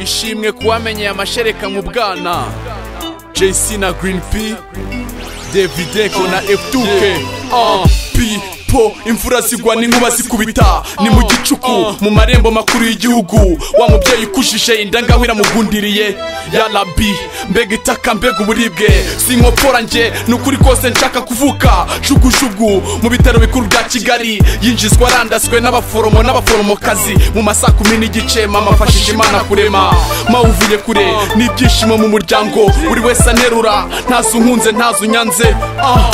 ishimwe kuwamenyeye amashereka mu bwana jc na green p davideko na f2k pipo imvura zigwa n'inkuba zikubita ni mu gicuku mu marembo makuru y'igihugu wa mubyeyi ukujije indangahwira mugundiriye yarabi mbega itaka mbega uburibwe si inkopfora njye ni ukuri kose nshaka kuvuka jugujugu mu bitaro bikuru bya kigali yinjizwa arandaswe n'abaforomo n'abaforomokazi mu masaha kumi n'igice mama afashije imana kurema mawe uvuye kure n'ibyishimo mu muryango buri wese anerura ntazunkunze ntazunyanze ah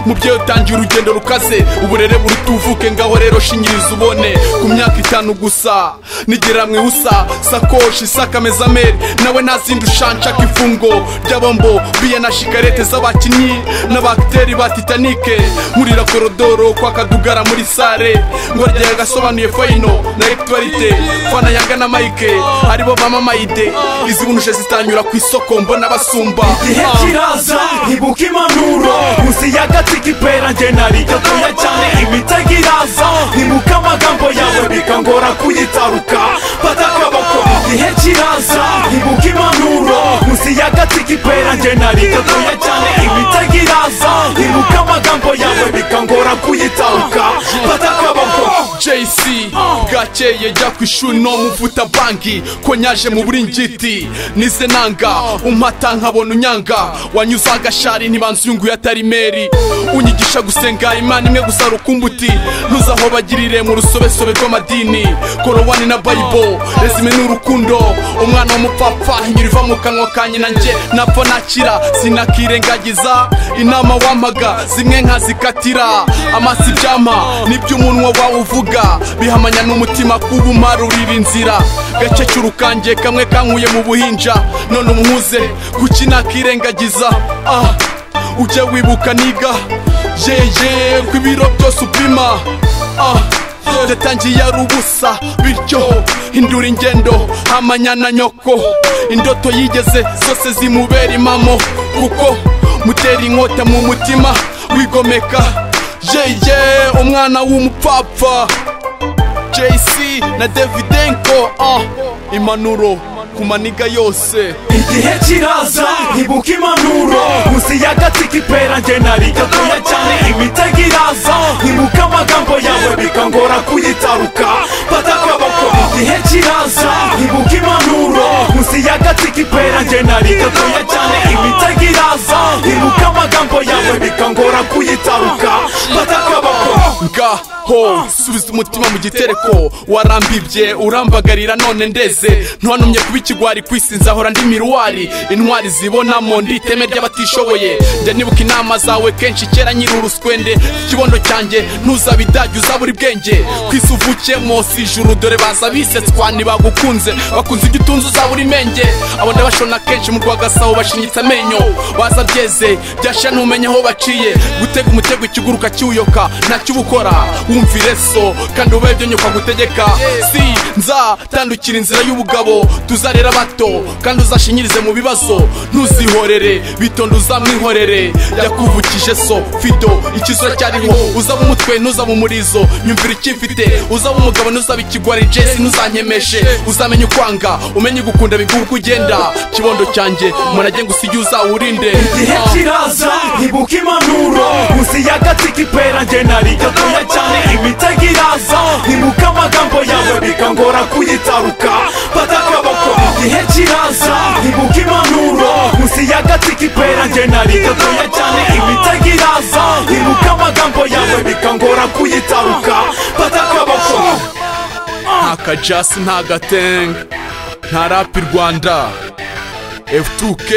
mubyeyi utangiye urugendo rukaze uburere burutuvuke ngaho rero shinyiriza ubone ku myaka itanu gusa nigera mu ihusa sakoshi sakameza meri nawe ntazindi ushanshaka ifungo ry'abombo biya na shikarete z'abakinnyi n'abakiteri ba titanike nkurira korodoro kwa kadugara muri sare ngo ryaga agasobanuye fayino na egitorite fana yanga na mayike aribo bamamayide izi bunuje zitanyura ku isoko mbona basumba igihe Ah. kiraza ntibuka impanuro munsi y'agati k'ipera njye nariryo toya cyane imitego iraza ntibuka amagambo yawe bikangora kuyitaruka batakabako igihe kiraza ntibuka impanuro munsi y'agati k'ipera njye nariryo toya cyane imitego iraza ntibuka amagambo yawe bikangora kuyitaruka batakabako jc bwakeye jya ku ishuri no muvuta banki ko nyaje mu buringiti nize nanga umpata nkabona unyanga wanyuze agashari ntibanze uyunguye atari meri unyigisha gusenga imana imwe gusa rukumbuti ntuzaho bagirire mu rusobesobe rw'amadini korowani na bayibo rezime ni urukundo umwana w'umupfapfa inyura iva mu kanwa ka nyina njye napfa nakira sinakirengagiza inama wampaga zimwe nkazikatira amasi ibyama nibyo umunwa wawe uvuga bihamanya n'umutima kuba umarurira inzira gace cy'urukange kamwe kankuye mu buhinja none umwuze kuki nakirengagiza ah ujye wibuka niga yeye ko ibiro byose upima ah yatangiye ari ubusa bityo hindura ingendo hamanya na nyoko indoto yigeze zose zimubera impamo kuko mutera inkota mu mutima wigomeka yeye umwana w'umupfapfa jc na davidenko ah, impanuro ku maniga yose igihe kiraza ntibuka impanuro munsi y'agati k'ipera njye nariryo toya cyane imitego iraza ntibuka amagambo yawe bikangora kuyitaruka batakabako igihe kiraza ntibuka impanuro munsi y'agati k'ipera njye nariryo toya cyane imitego iraza ntibuka amagambo yawe bikangora kuyitaruka batakabako ngaho subiza umutima mu gitereko warambibye urambagarira none ndeze ntiwanumye kuba ikigwari ku isi nzahora ndi miruwari intwari zibonamo ndi iteme ry'abatishoboye njya nibuka inama zawe kenshi kera nyiri uruswende ikibondo cyanjye ntuzabidage uzabura ubwenge ku isi uvukemo si ijuru dore baza bisetswa ntibagukunze bakunze ibyo utunze uzabura imenge abo ndabashona kenshi mu rwa gasabo bashinyitse amenyo baza byeze byasha ntumenye aho baciye gutega umutego ikiguruka kiwuyoka ntacyo uba ukora wumvire so kandi ubaye ibyo nyoko agutegeka si nzatandukira inzira y'ubugabo tuzarera bato kandi uzashinyirize mu bibazo ntuzihorere bitonde uzamwihorere yakuvukije so fido ikizo cyariho uzaba umutwe ntuzaba umurizo nyumvira ikimfite uzaba umugabo ntuzaba ikigwari jesi ntuzanyemeje uzamenya ukwanga umenye gukunda biguha uko ugenda kibondo cyanjye umunage ngo usige uzawurinde igihe Ah. kiraza ntibuka impanuro munsi y'agati k'ipera njye nariryo toya cyane imitego iraza ntibuka amagambo yawe bikangora kuyitaruka batakabako igihe kiraza ntibuka impanuro munsi y'agati k'ipera njye nariryo toya cyane imitego iraza ntibuka amagambo yawe bikangora kuyitaruka batakabako nta kajasi nta gateng nta rapi rwanda f2k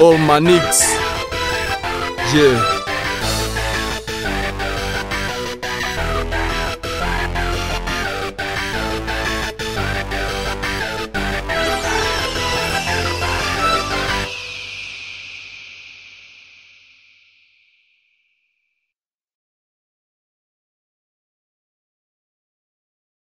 all my niggas yeah